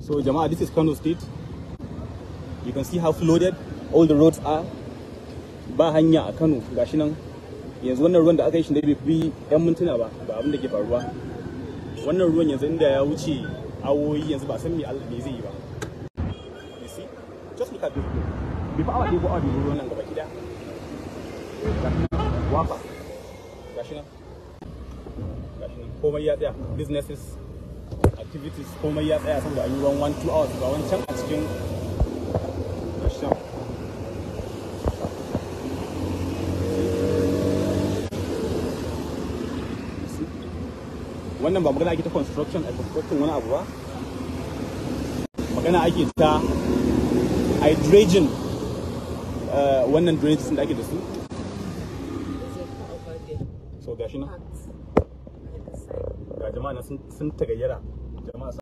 So Jama'a, this is Kano State. You can see how flooded all the roads are. Ba hanya a Kano gashi nan. Yanzu wannan ruwan da aka yi shi da bai fi 'yan mintuna ba ga abin da ke faruwa. Wannan ruwan yanzu inda ya wuce awoyi yanzu ba san me Allah me zai yi ba. You see? Just look at this road. Bai fa awa ɗaya ko awa biyu ruwan nan gaba gida. Gashi nan. Wafa. Gashi nan. Gashi nan. Komai ya tsaya. Businesses, activities komai ya tsaya saboda an yi ruwan one two hours ga wancan a cikin gashi nan. wannan ba magana ake ta construction a construction wani abu ba magana ake ta hydrogen uh, wannan drainages da ake da su so gashi nan ga jama'a na sun sun tagayyara jama'a